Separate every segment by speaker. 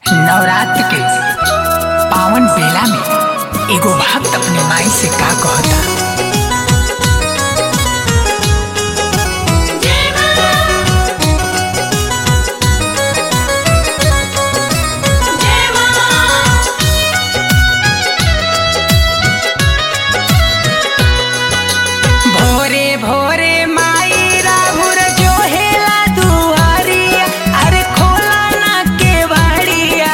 Speaker 1: नवरात्र के पावन बेला में एगो भक्त अपने माई से का कहता भोरे भोरे माई राहुर जो हेला दुआरिया अरे खोला ना केवाड़िया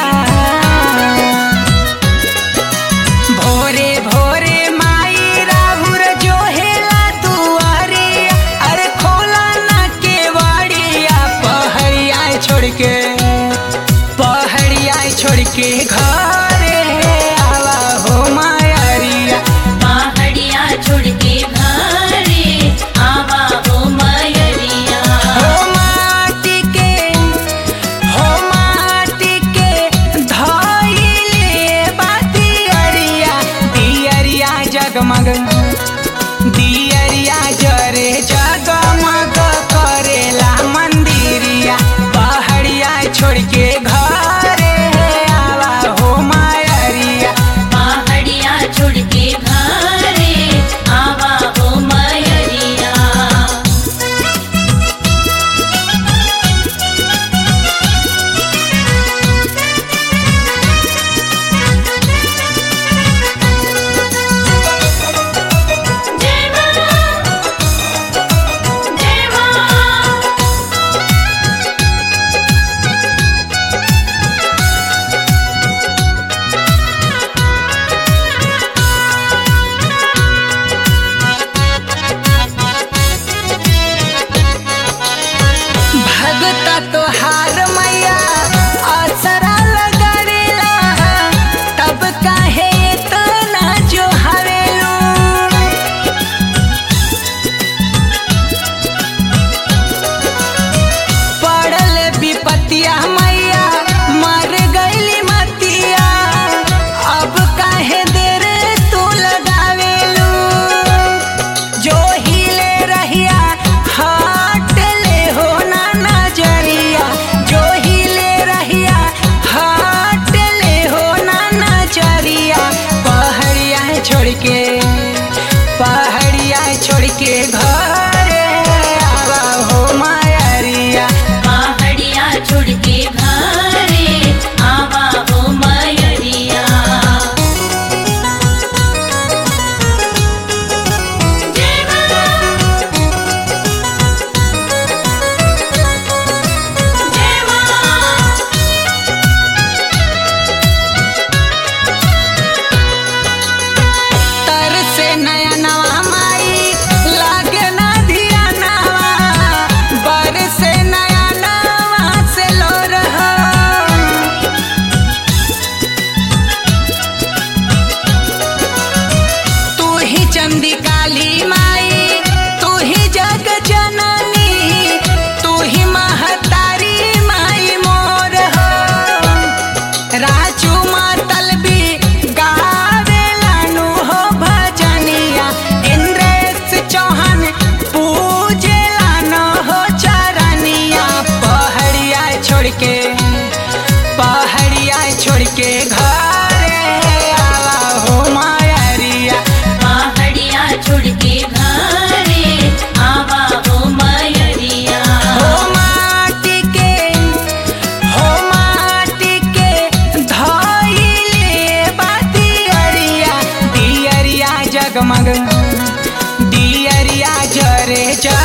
Speaker 1: भोरे भोरे माई राहुर जो हेला दुआरिया अरे खोला ना केवाड़िया पहड़िया छोड़ के पहड़िया छोड़ के घरे आवा हो मायरिया
Speaker 2: पहाड़िया छोड़ के घरे आवा हो मयरिया
Speaker 1: हो माटी के हो माटी के धइले बातियरिया दियरिया जगमग दियरिया जरे जगमग करेला मंदिरिया पहाड़िया छोड़ के घरे आवा हो मायरिया
Speaker 2: पहाड़िया छोड़ के घरे आवा हो मयरिया जय मां जय मां
Speaker 1: भगता तोहार मैया असरा लगरेला तब काहे इतना जो हवेलू पड़ल विपतिया मैया मर गईली मतिया अब काहे देर तू लगावेलू जो हिले रहिया हट ले हो ना नजरिया जो हिले रहिया हट ले हो ना नजरिया पहड़िया छोड़ के पहड़िया छोड़ के घरे आवा हो मायरिया
Speaker 2: पहाड़िया छोड़ के घरे आवा हो मयरिया जय मां जय मां
Speaker 1: तर से नया नवा माई लागे ना धिया नवा बर से नया नवा से लो रहा तू ही चंदी काली माई तू ही जग जननी तू ही महतारी माई मोर हो राजू मातल भी गावेलानु हो भजनिया इंद्रेश चौहान पूजेलानु हो चरनिया पहड़िया छोड़ के पहड़िया छोड़ के घरे आवा हो मायरिया
Speaker 2: पहाड़िया छोड़ के घरे आवा हो मयरिया
Speaker 1: हो माटी के हो माटी के धइले बातियरिया दियरिया जगमग दियरिया जरे जा